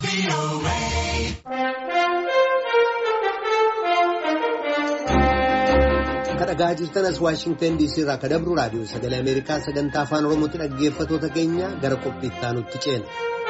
Kadhagaa jirtan as Waashingtan DC irraa kadabru raadiyoo sagalee Ameerikaa sagantaa afaan Oromootti dhaggeeffatoota keenya gara qophiittaa nutti ceena.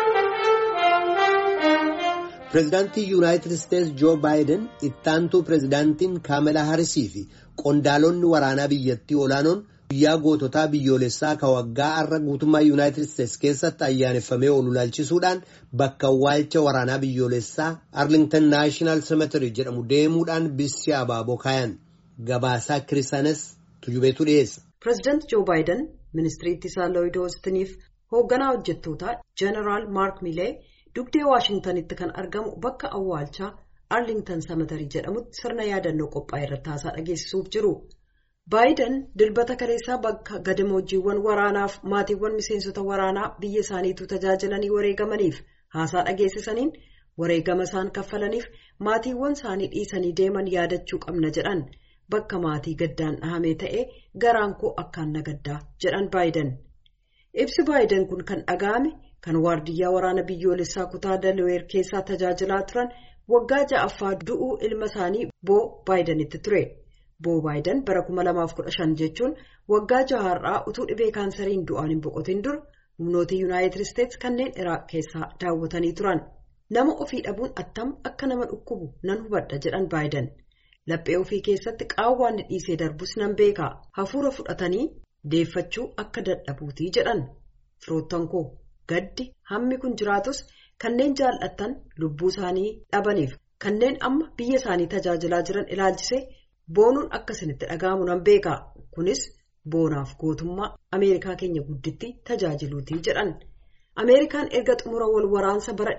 Pireezidaantii Yuunaayitid Isteetsi Joo Baayiden ittaantuu pireezidaantiin Kaamelaa Harisii fi qondaalonni waraanaa biyyattii olaanoon guyyaa goototaa biyyoolessaa ka waggaa har'a guutummaa Yuunaayitid Isteetsi keessatti ayyaaneffamee oolu ilaalchisuudhaan bakka awwaalcha waraanaa biyyoolessaa Arlington Naashinaal Semeterii jedhamu deemuudhaan bissi abaaboo kaayan. Gabaasaa Kiristaanes Tujubeetu dhiyeessa. Pireezidaanti Joo Baayiden ministirii ittisaa Looyid Oostiniif hoogganaa hojjettootaa Jeneraal Maark Milee dugdee Waashintanitti kan argamu bakka awwaalchaa Arlington Semeterii jedhamutti sirna yaadannoo qophaa'e irratti haasaa dhageessisuuf jiru. Baayiden dilbata kaleessaa bakka gadamoojiiwwan waraanaaf maatiiwwan miseensota waraanaa biyya isaaniitu tajaajilanii wareegamaniif haasaa dhageessisaniin wareegama isaan kaffalaniif maatiiwwan isaanii dhiisanii deeman yaadachuu qabna jedhan. Bakka maatii gaddaan dhahamee ta'ee garaan koo akkaan nagaddaa jedhan baayiden ibsi baayiden kun kan dhaga'ame kan waardiyyaa waraana biyyoolessaa kutaa dalaweer keessaa tajaajilaa turan waggaa ja'affaa du'uu ilma isaanii boo baayidanitti ture boo baayiden bara 2015 jechuun waggaa jahaarraa utuu dhibee kaansariin du'aan hin boqotin dura humnoota yuunaayitid isteetsi kanneen iraaq keessaa daawwatanii turan nama ofii dhabuun attam akka nama dhukkubu nan hubadha jedhan baayiden. Laphee ofii keessatti qaawwaan dhiisee darbus nan beeka hafuura fudhatanii deeffachuu akka dadhabuutii jedhan firoottan koo gaddi hammi kun jiraatus kanneen jaallattan lubbuu isaanii dhabaniif kanneen amma biyya isaanii tajaajilaa jiran ilaalchisee boonuun akkasinitti dhaga'amu nan beeka kunis boonaaf gootummaa ameerikaa keenya gudditti tajaajiluutii jedhan. Ameerikaan erga xumura wal waraansa bara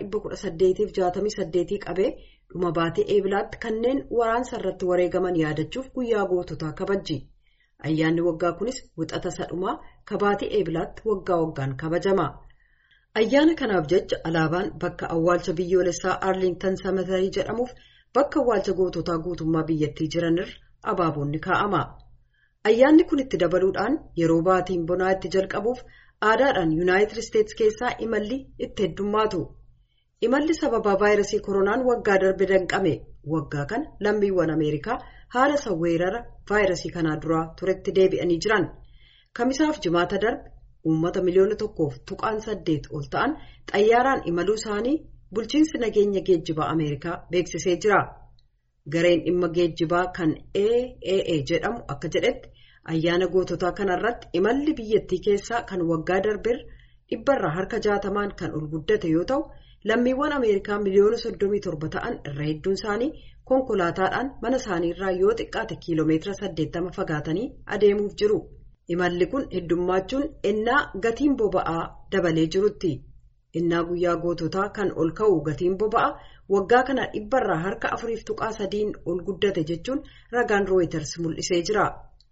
1868 qabee dhuma baatee eebilaatti kanneen waraansa irratti wareegaman yaadachuuf guyyaa goototaa kabajji. Ayyaanni waggaa kunis wixata sadhumaa kabaatii eebilaatti waggaa waggaan kabajama. Ayyaana kanaaf jecha alaabaan bakka awwaalcha biyyoolessaa Arlington Semeterii jedhamuuf bakka awwaalcha goototaa guutummaa biyyattii jiranirra abaaboonni kaa'ama. Ayyaanni kun itti dabaluudhaan yeroo baatiin bonaa itti jalqabuuf aadaadhaan yuunaayitid isteetsi keessaa imalli itti heddummaatu. Imalli sababa vaayirasii koronaan waggaa darbe danqame waggaa kana lammiiwwan Ameerikaa haala sawweerara vaayirasii kanaa duraa turetti deebi'anii jiran. Kamisaaf jimaata darbe uummata miliyoona tokkoof tuqaan saddeet ol ta'an xayyaaraan imaluu isaanii bulchiinsi nageenya geejjibaa Ameerikaa beeksisee jira. Gareen dhimma geejjibaa kan AAA jedhamu akka jedhetti ayyaana goototaa kanarratti imalli biyyattii keessaa kan waggaa darbeerra dhibbarraa harka jaatamaan kan ol guddate yoo ta'u. Lammiiwwan Ameerikaa miliyoona soddomii torba ta'an irra hedduun isaanii konkolaataadhaan mana isaaniirraa yoo xiqqaate kiiloomeetira saddeettama fagaatanii adeemuuf jiru. Imalli kun heddummachuun ennaa gatiin boba'aa dabalee jirutti. Innaa guyyaa goototaa kan ol ka'u gatiin boba'aa waggaa kana dhibbarraa harka afuriif tuqaa sadiin ol guddate jechuun ragaan rooyiters mul'isee jira.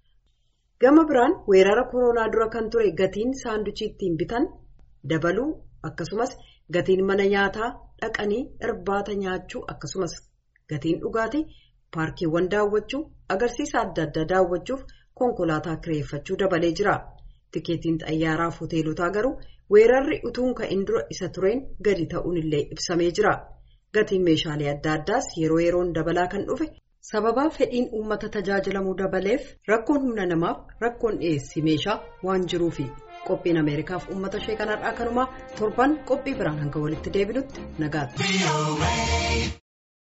Gama biraan weerara koronaa dura kan ture gatiin saanduchii ittiin bitan dabaluu akkasumas. Gatiin mana nyaataa dhaqanii irbaata nyaachuu akkasumas gatiin dhugaatii paarkiiwwan daawwachuu agarsiisa adda addaa daawwachuuf konkolaataa kireeffachuu dabalee jira. Tikeetiin xayyaaraaf hoteelotaa garuu weerarri utuun ka'in dura isa tureen gadi ta'uun illee ibsamee jira. Gatiin meeshaalee adda addaas yeroo yeroon dabalaa kan dhufe sababaa fedhiin uummata tajaajilamuu dabaleef rakkoon humna namaaf rakkoon dhiyeessii meeshaa waan jiruufi. Qophiin Ameerikaaf uummata ishee kanarraa kanumaa torban qophii biraan hanga walitti deebinutti nagaatti.